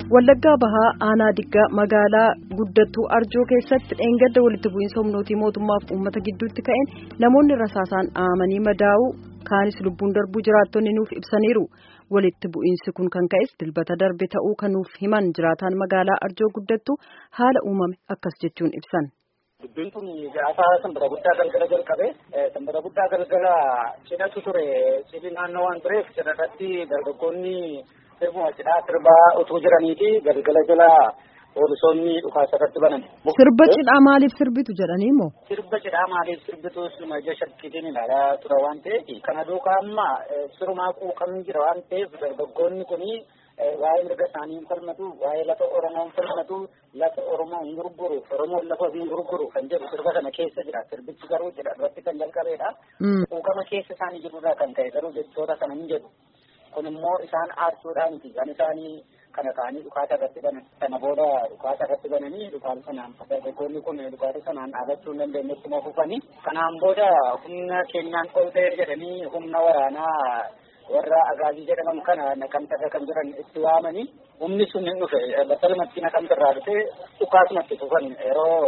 Wallaggaa Bahaa aanaa diggaa magaalaa guddattuu Arjoo keessatti dheengadda walitti bu'iinsa humnootii mootummaaf uummata gidduutti ka'een namoonni rasaasaan dhahamanii madaa'uu kaanis lubbuun darbuu jiraattonni nuuf ibsaniiru. Walitti bu'iinsi kun kan ka'es dilbata darbe ta'uu kan nuuf himan jiraataan magaalaa Arjoo guddattuu haala uumame akkas jechuun ibsan. Dubbiin kun gaafa sanbata guddaa galgala jalqabe sanbata guddaa galgala cidhatu ture cidhi naannoo waan tureef cidha irratti dargaggoonni sirbuma cidhaa sirbaa utuu jiraniiti galgala jala poolisoonni dhukaasa irratti banan. Sirba cidhaa maaliif sirbitu jedhanii moo? Sirba cidhaa maaliif sirbitu suma ija shakkiitiin ilaalaa ture waan ta'eef kana duukaa amma sirumaa quuqamni jira waan ta'eef dargaggoonni kuni waa'ee mirga isaanii hin falmatu waa'ee lafa oromoo hin falmatu lafa oromoo hin gurguru oromoon lafa hin gurguru kan jedhu sirba kana keessa jira sirbichi garuu jedha irratti kan jalqabeedha. Quuqama keessa isaanii jirurraa kan ta'e garuu jechoota kana hin jedhu. kun immoo isaan aarsuudhaan miti kan isaanii kana ta'anii dhukaasa irratti banan kana booda dhukaasa irratti bananii dhukaasa sanaan dargaggoonni kun dhukaasa sanaan dhaabachuu hin dandeenye ittuma fufanii kanaan booda humna keenyaan ol ta'e jedhanii humna waraanaa warra agaazii jedhaman kana naqamtarra kan jiran itti waamanii humni sun hin dhufe battalumatti naqamtarraa dhufe dhukaasumatti fufan yeroo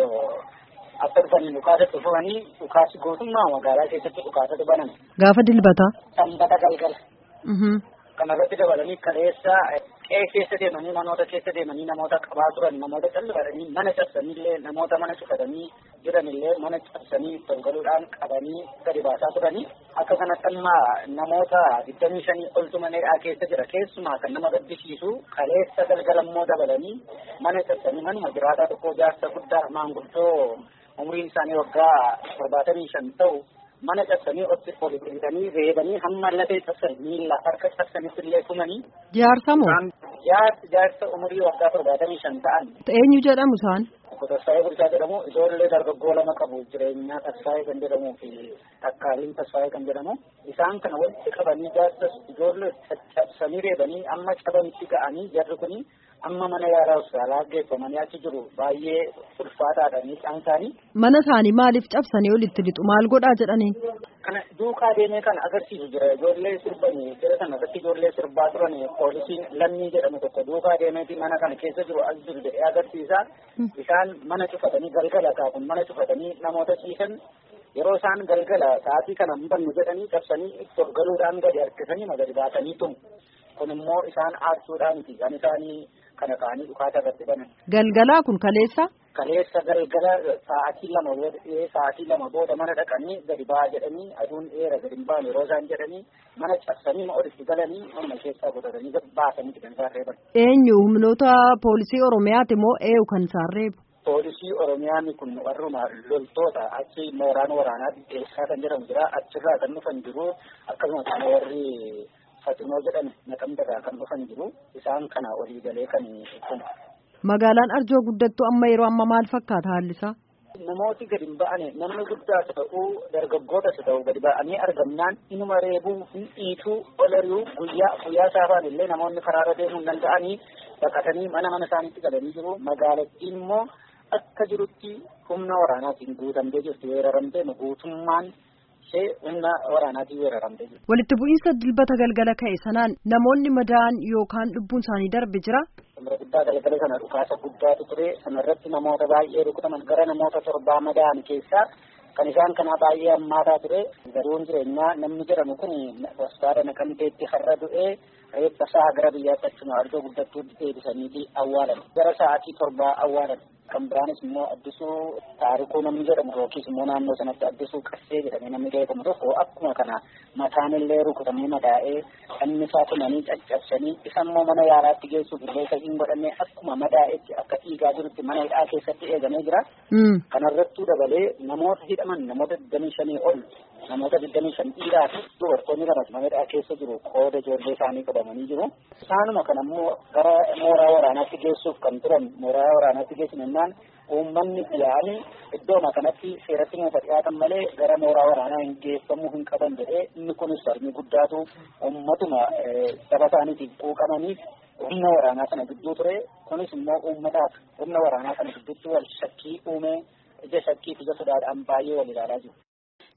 akka dhufanii dhukaasatti fufanii dhukaasi gootummaa magaalaa keessatti dhukaasatti banan. Gaafa dilbataa. Sanbata galgala. kanarratti dabalanii kaleessa qe'ee keessa deemanii manoota keessa deemanii namoota qabaa turan namoota callifatanii mana cabsaniillee namoota mana cufatanii jiranillee mana cabsanii tolgaluudhaan qabanii gadi baasaa turanii akka kanatti amma namoota digdamii shanii oltu maneedhaa keessa jira keessumaa kan nama gaddisiisu kaleessa galgalammoo dabalanii mana cabsanii manuma jiraataa tokko jaarsa guddaa maanguddoo umriin isaanii waggaa torbaatamii shan ta'u mana cabsanii otti polisitanii reebanii hamma lafee cabsan miila harka cabsanitti illee tumanii. Jaarsa moo? Jaarsa jaarsa umurii waggaa torbaatamii shan ta'an. Eenyu jedhamu isaan? Tasfaayee Bulchaa jedhamu ijoollee dargaggoo lama qabu jireenyaa Tasfaayee kan jedhamuu fi Takkaaliin Tasfaayee kan jedhamu isaan kana walitti qabanii jaarsa ijoollee cabsanii reebanii amma cabanitti ga'anii jarri kuni amma mana yaalaa hospitaalaa geeffamanii achi jiru baay'ee ulfaataadha miidhaan isaanii. Mana isaanii maaliif cabsanii olitti lixu maal godhaa jedhanii? Kana duukaa deemee kan agarsiisu jira ijoollee sirbanii jira sana irratti ijoollee sirbaa turan poolisiin lammii jedhamu tokko duukaa deemeeti mana kana keessa jiru as jiru jedhee agarsiisa. Isaan mana cufatanii galgala kaafun mana cufatanii namoota ciisan yeroo isaan galgala sa'aatii kana hin bannu jedhanii cabsanii tolgaluudhaan gadi harkisanii gadi baasanii tumu. Kun immoo isaan aarsuudhaan miti kan isaanii kana ta'anii dhukaasa irratti banan. Galgalaa kun kaleessa? Kaleessa galgala sa'aatii lama booda sa'aatii lama booda mana dhaqanii gadi ba'aa jedhanii aduun dheera gadi hin baane yeroo isaan jedhanii mana cabsanii ma olitti galanii mana keessaa godhatanii baasanii kan isaan reeban. Eenyu humnoota poolisii Oromiyaati moo eenyu kan isaan reebu? Poolisii Oromiyaan kun warruma loltoota achi mooraan waraanaa dhiyeessaa kan jedhamu jira achirraa kan dhufan jiru akkasumas warri Faxinoo jedhame naqamtarraa kan dhufan jiru isaan kana walii galee kan kun. Magaalaan Arjoo guddattuu amma yeroo amma maal fakkaata haalli isaa? Namooti gadi hin ba'ane namni guddaas ta'uu dargaggootas ta'uu gadi ba'anii argamnaan inuma reebuu hin dhiituu ol ari'uu guyyaa guyyaa saafaan illee namoonni karaarra deemuu hin danda'anii baqatanii mana mana isaaniitti galanii jiru magaalattiin immoo akka jirutti humna waraanaatiin guutamtee jirti weeraramtee guutummaan ishee humna waraanaatiin weeraramtee jirti. Walitti bu'iinsa dilbata galgala ka'e sanaan namoonni madaa'an yookaan lubbuun isaanii darbe jira. Samira guddaa galgala kana dhukaasa guddaatu ture sanarratti namoota baay'ee rukutaman gara namoota torbaa madaa'an keessaa kan isaan kanaa baay'ee hammaataa ture garuun jireenyaa namni jedhamu kun hospitaala naqamteetti har'a du'ee reeffa isaa gara biyyaatti achuma arjoo guddattuutti deebisaniiti awwaalan gara sa'aatii torbaa awwaalan kan biraanis immoo addisuu taarikuu namni jedhamu yookiis immoo naannoo sanatti addisuu qassee jedhamee namni beekamu tokko akkuma kana mataan illee rukutamee madaa'ee inni isaa tumanii caccabsanii isa immoo mana yaalaatti geessuuf illee isa hin godhannee akkuma madaa'etti akka dhiigaa jirutti mana hidhaa keessatti eegamee jira. Kanarrattuu dabalee namoota hidhaman namoota digdamii shanii ol namoota digdamii shan dhiiraa fi dubartoonni lamas mana hidhaa keessa jiru qooda ijoollee isaanii qabamanii jiru. Isaanuma kana immoo gara mooraa waraanaatti geessuuf kan turan mooraa waraanaatti geessin jennaan uummanni yaa'anii iddooma kanatti seeratti nuufa dhiyaatan malee gara mooraa waraanaa hin geeffamuu hin qaban jedhee inni kunis sarmii guddaatu uummatuma saba isaaniitiif quuqamaniif humna waraanaa sana gidduu ture kunis immoo uummataaf humna waraanaa sana gidduutti wal shakkii uume ija shakkii fi ija sodaadhaan baay'ee wal ilaalaa jiru.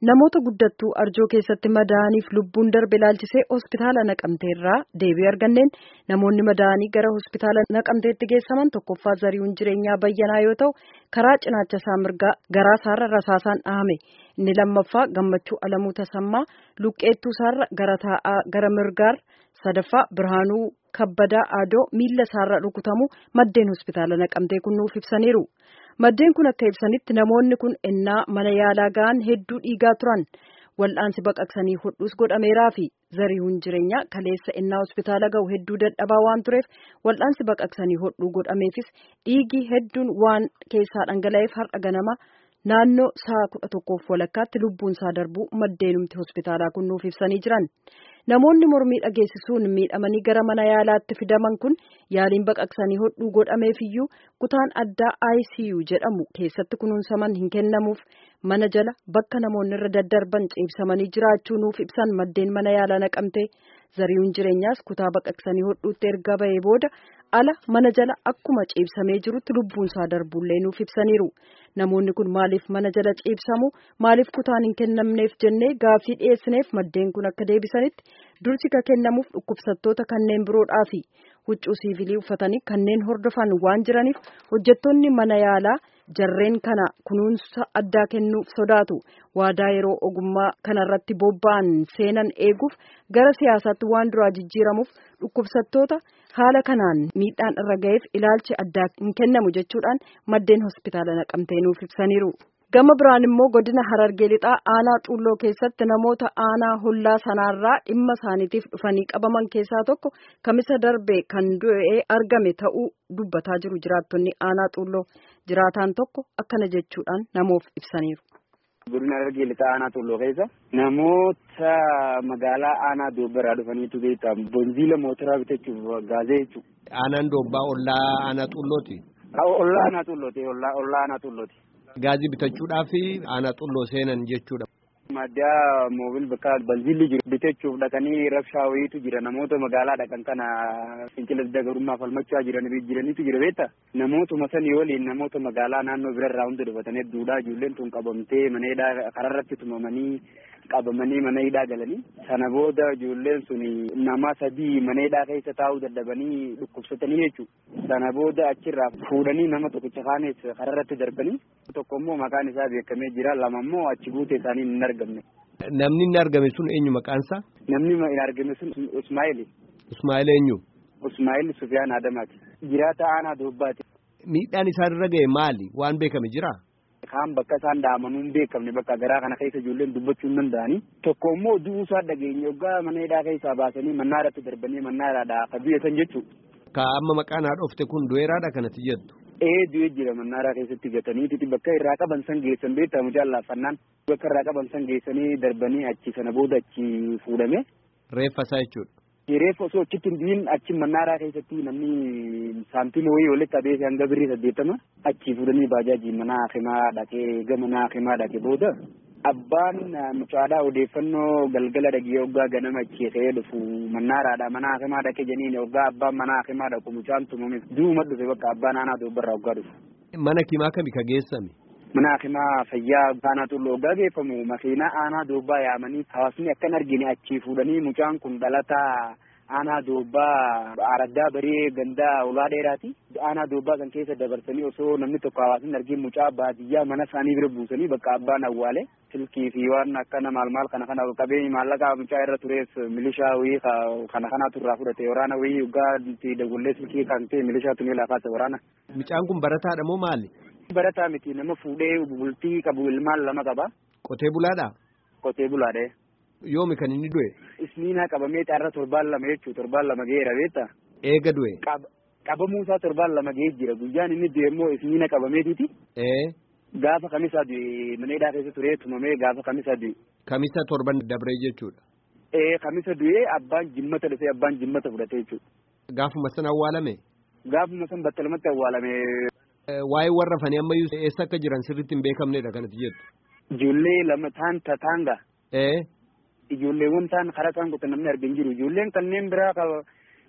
namoota guddattuu arjoo keessatti madaa'aniif lubbuun darbe ilaalchisee hospitaala naqamteerraa deebii arganneen namoonni madaa'anii gara hospitaala naqamteetti geessaman tokkoffaa zarihuun jireenyaa bayyanaa yoo ta'u karaa cinaacha isaa mirgaa garaa isaarra rasaasaan dhahame inni lammaffaa gammachuu alamuu tasammaa luqqeettuu isaarra gara taa'aa gara mirgaar sadaffaa birhaanuu kabbadaa aadoo miilla isaarra rukutamu maddeen hospitaala naqamtee kun nuuf ibsaniiru. Maddeen kun akka ibsanitti namoonni kun ennaa mana yaalaa ga'an hedduu dhiigaa turan wal'aansi baqaqsanii hodhuus godhameeraa fi zarihuun jireenyaa kaleessa ennaa hospitaala ga'u hedduu dadhabaa waan tureef wal'aansi baqaqsanii hodhuu godhameefis dhiigii hedduun waan keessaa dhangala'eef har'a ganama naannoo sa'a kudha tokkoof walakkaatti lubbuun isaa darbuu maddeenumti hospitaalaa kun nuuf ibsanii jiran. Namoonni mormii dhageessisuun miidhamanii gara mana yaalaatti fidaman kun yaaliin baqaqsanii hodhuu godhameefiyyuu kutaan addaa ICU jedhamu keessatti kunuunsaman hin kennamuuf mana jala bakka namoonni irra daddarban ciibsamanii jiraachuu nuuf ibsan maddeen mana yaalaa naqamte zarihuun jireenyaas kutaa baqaqsanii hodhuutti erga bahee booda ala mana jala akkuma ciibsamee jirutti lubbuun isaa darbullee nuuf ibsaniiru. Namoonni kun maaliif mana jala ciibsamu maaliif kutaan hin kennamneef jennee gaaffii dhiyeessineef maddeen kun akka deebisanitti dursi ka kennamuuf dhukkubsattoota kanneen biroodhaafi huccuu siivilii uffatanii kanneen hordofan waan jiraniif hojjettoonni mana yaalaa jarreen kana kunuunsa addaa kennuuf sodaatu waadaa yeroo ogummaa kanarratti bobba'an seenan eeguuf gara siyaasaatti waan duraa jijjiiramuuf dhukkubsattoota haala kanaan miidhaan irra ga'eef ilaalchi addaa hin kennamu jechuudhaan maddeen hospitaala naqamtee nuuf ibsaniiru. Gama biraan immoo godina Harargee lixaa aanaa xuulloo keessatti namoota aanaa hollaa sanaarraa dhimma isaaniitiif dhufanii qabaman keessaa tokko kamisa darbe kan du'ee argame ta'uu dubbataa jiru jiraattonni aanaa xuulloo jiraataan tokko akkana jechuudhaan namoof ibsaniiru. Godina Harargee lixaa aanaa xuulloo keessa namoota magaalaa aanaa doobbaraa dhufaniitu beektaa bonziila mootoraa bitachuuf gaazee jechuudha. Aanaan doobbaa ollaa aanaa xuullooti. Ollaa aanaa xuullooti ollaa aanaa xuullooti. Gaazii bitachuudhaaf aanaa xulloo seenan jechuudha. Maddaa moobil bakka balbilli jiru bitachuuf dhaqanii rabshaa wayiitu jira namoota magaalaa dhaqan kana fincila dagarummaa falmachaa jiran jiranitu jira beektaa namootuma sanii waliin namoota magaalaa naannoo birarraa hundi dhufatanii duudhaa ijoolleen tun qabamtee mana hidhaa kararratti tumamanii qabamanii mana hidhaa galanii sana booda ijoolleen sun nama sadii mana hidhaa keessa taa'uu dadhabanii dhukkubsatanii jechuudha sana booda achirraa fuudhanii nama tokkicha kaanes kararratti darbanii tokko immoo maqaan isaa beekamee jira lama immoo achi buute isaanii hin argamne. Namni inni argame sun eenyu maqaansaa? Namni hin argame sun Ismaa'eel. Ismaa'eel eenyu? Ismaa'eel Sufiyaan Adamaati. Jiraata aanaa Doobbaati. Miidhaan isaan irra ga'e maali? Waan beekame jiraa? Kaan bakka isaan daamanuu hin beekamne bakka garaa kana keessa ijoolleen dubbachuu hin danda'anii. Tokko immoo du'uu isaa dhageenye yoggaa mana hidhaa keessaa baasanii mannaa irratti darbanii mannaa irraa akka du'eessan jechuudha. Ka amma maqaan haadha ofte kun du'eeraadha kanatti jettu. Ee du'ee jira mannaaraa keessatti gatanii bakka irraa qaban san geessan beektaa mucaan laaffannaan bakka irraa qaban san geessanii darbanii achi sana booda achi fuudhame. Reeffa isaa jechuudha. Reeffa osoo achitti hin du'in achi mannaaraa keessatti namni saantima wayii walitti adeemsee hanga birrii saddeettama achi fuudhanii baajaajii mana hakimaa dhaqee gama mana hakimaa dhaqee booda abbaan mucaadhaa odeeffannoo galgala dhagee hoggaa ganama achi ka'ee dhufu mannaaraadha mana hakimaa dhaqee jeniin hoggaa abbaan mana hakimaa dhaqu mucaan tumame du'uma dhufe bakka abbaan aanaa doobbarraa hoggaa dhufu. Mana kimaa kami ka geessame? Mana hakimaa fayyaa aanaa xulloo hoggaa geeffamu makiinaa aanaa doobbaa yaamanii hawaasni akkan argine achi fuudhanii mucaan kun dhalataa aanaa doobbaa araddaa baree gandaa ulaa dheeraati. Aanaa doobbaa kan keessa dabarsanii osoo namni tokko hawaasni argin mucaa baadiyyaa mana isaanii bira buusanii bakka abbaan awwaale silkii fi waan akkana maal maal kana kana qabeenyi maallaqa mucaa irra turees milishaa wayii kana kanatu irraa fudhate waraana wayii hoggaa itti dagullee silkii kan ta'e milishaa tunii lafaate waraana. Mucaan kun barataadha moo maali? Barataa miti nama fuudhee bultii qabu ilmaan lama qaba. Qotee bulaadha? Qotee bulaadha. Yoomi kan inni du'e? Isniinaa qabamee xaarra torbaan lama jechuudha torbaan lama ga'eera beektaa? Eega du'e? Qabamuu isaa torbaan lama ga'ee jira guyyaan inni du'e immoo isniina qabameetiiti. Ee. Gaafa kamisaa du'e mana hidhaa keessa turee tumamee gaafa kamisaa du'e. Kamisa torban dabree jechuudha. Ee kamisa du'ee abbaan jimmata dhufee abbaan jimmata fudhate jechuudha. Gaafuma san awwaalame? Gaafuma san battalumatti awwaalame. Waa'ee warra fanii ammayyuu eessa akka jiran sirriitti hin beekamnedha kanatti jettu. Ijoollee lama taan tataanga. Ee. Ijoolleewwan taan karaa isaan qotan namni argin jiru ijoolleen kanneen biraa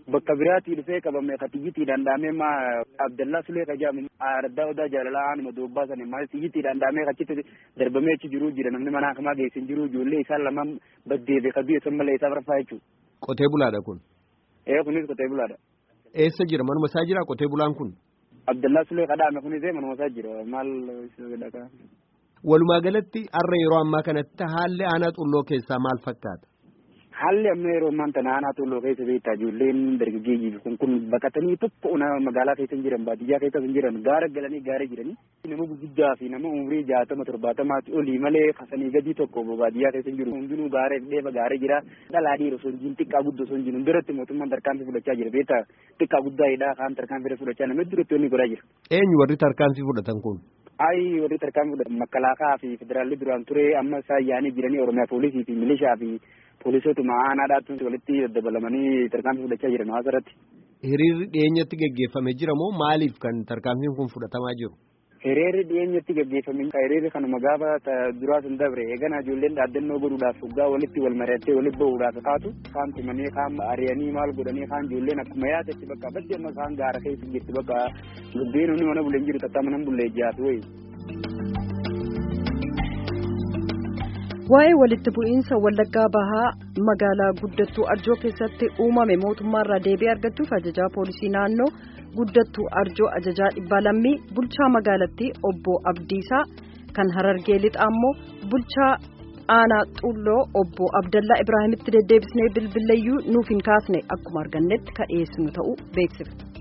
bakka biraatii dhufee qabame ka xiyyitiidhaan dhaamee ma Abdallaa Sulee ka jedhamu Araddaa Odaa Jaalalaa aanuma doobbaa sana maal xiyyitiidhaan dhaamee achitti darbamee achi jiruu jira namni mana hakamaa geessin jiruu ijoollee isaan lamaan baddeefe ka du'e san malee isaaf rafaa jechuudha. Qotee bulaadha kun. Ee kunis qotee bulaadha. Eessa jira manuma isaa jira qotee bulaan kun. Abdallaa Sulee ka dhaame kunis manuma isaa jira maal dhaqa. Walumaa galatti har'a yeroo ammaa kanatti haalli aanaa xulloo keessaa maal fakkaata? Haalli amma yeroo ammaa kana aanaa xulloo keessa beektaa ijoolleen dargaggeeyyii kun kun baqatanii tokko magaalaa keessa hin jiran baadiyyaa keessa hin jiran gaara galanii gaara jiranii nama gurguddaa fi nama umurii jaatama torbaatamaatti olii malee kasanii gadii tokko baadiyyaa keessa hin jiru hundinuu gaara dheeba gaara jira dhalaa dhiira osoo hin jiru xiqqaa guddoo osoo hin jiru duratti mootummaan tarkaanfii fudhachaa jira beektaa xiqqaa guddaa hidhaa kaan tarkaanfii fudhachaa nama duratti inni godhaa jira. Eenyu warri tarkaanfii fudhatan kun? Ayi warri tarkaanfii fudhatan makkalaakaa fi federaalli duraan ture amma isaan yaa'anii jiranii oromiyaa poolisii fi milishaa fi poolisootuma aanaadhaatu walitti dabalamanii tarkaanfii fudhachaa jiran hawaasa irratti. Hiriirri dhiyeenyatti gaggeeffamee jira moo maaliif kan tarkaanfiin kun fudhatamaa jiru? Hiriirri dhiyeenyatti gaggeeffamee hiriirri kanuma gaafa duraa sun dabre eegana ijoolleen dhaaddannoo godhuudhaaf waggaa walitti wal mari'attee walitti bahuudhaaf kaatu kaan tumanii kaan ari'anii maal godhanii kaan ijoolleen akkuma yaadetti bakka badde amma kaan gaara keessa jirti bakka lubbeen humni mana buleen jiru tattaa mana bulee jaatu wayi. Waa'ee walitti bu'iinsa Wallaggaa Bahaa magaalaa guddattuu Arjoo keessatti uumame mootummaarraa deebii argachuuf ajajaa poolisii naannoo guddattuu Arjoo ajajaa dhibbaa lammii bulchaa magaalattii obbo Abdiisaa kan Harargee lixaa immoo bulchaa aanaa Xulloo obbo Abdallaa Ibraahimitti deddeebisnee bilbileeyyuu nuuf hin kaasne akkuma argannetti kan dhiyeessinu ta'uu beeksifna.